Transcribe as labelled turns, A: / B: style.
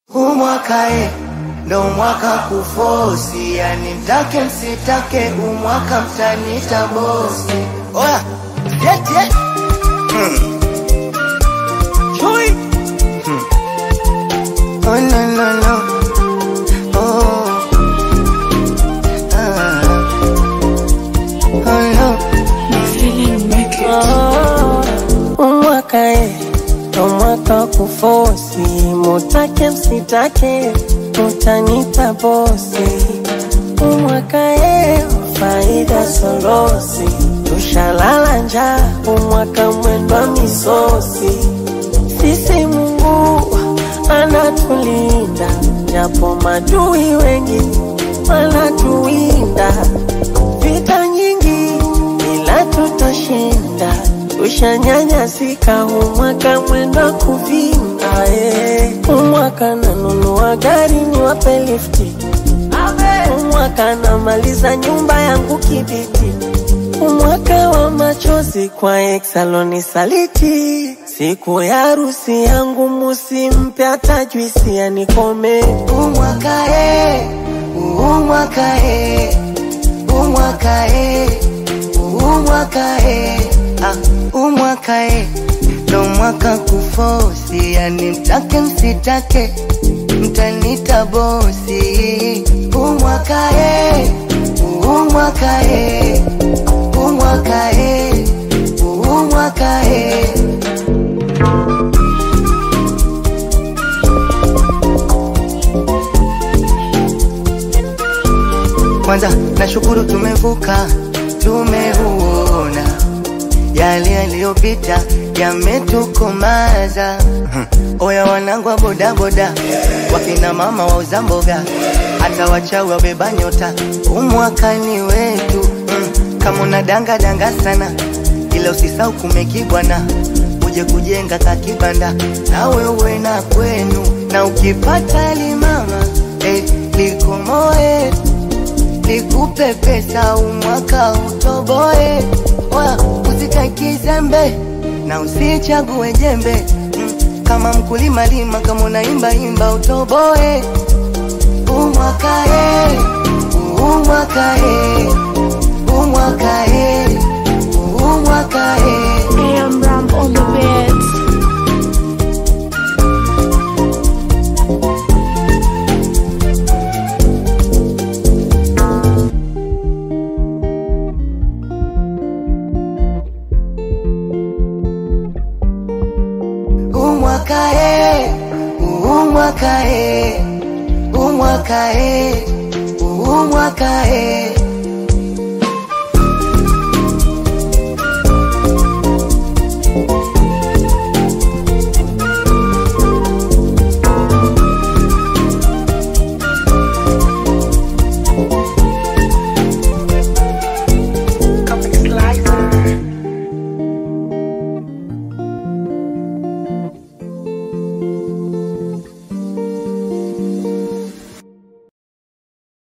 A: Huu mwaka e, ndo mwaka kufosi, yani mtake msitake, huu mwaka mtanita bosi. Oya, yet yet. Hmm. Chui. Hmm. Oh no no no. Oh. Ah. Oh no.
B: umwaka e ndo mwaka kufosi, mutake msitake, mutanita bosi. Umwaka e faida solosi, tushalala njaa, umwaka mwendwa misosi. Sisi Mungu anatulinda, japo madui wengi wanatuwinda. Vita nyingi ila tutashinda, tushanyanyasika, umwaka mwenda kuvinda. eh. Umwaka nanunua gari niwape lifti, umwaka namaliza nyumba yangu kibiti, umwaka wa machozi kwa exaloni saliti. Siku ya harusi yangu musimpe hata juisi anikome.
A: Huu mwaka e, huu mwaka e, huu mwaka e, huu mwaka e, ah, huu mwaka e, ndo mwaka kufosi, yani mtake msitake, mtanita bosi. Huu mwaka e, huu mwaka e, huu mwaka e, huu mwaka e. Kwanza nashukuru tumevuka, tumeuona yale yaliyopita yametukomaza. Hmm. Oya wanangu wa bodaboda, wakina mama wauza mboga, hata wachawi wabeba nyota, umwakani wetu. Hmm. Kama una danga danga sana, ila usisau kumekibwana, uje kujenga kakibanda, na wewe na kwenu, na ukipata limama eh, likomoe nikupe pesa umwaka utoboe, wa usikae kizembe na usichague jembe mm, kama mkulima lima, kama unaimba imba utoboe. Umwaka e, umwaka e, umwaka e, umwaka e.
C: AM Ram on the beats.
A: umwaka e, umwaka e, umwaka e, umwaka e.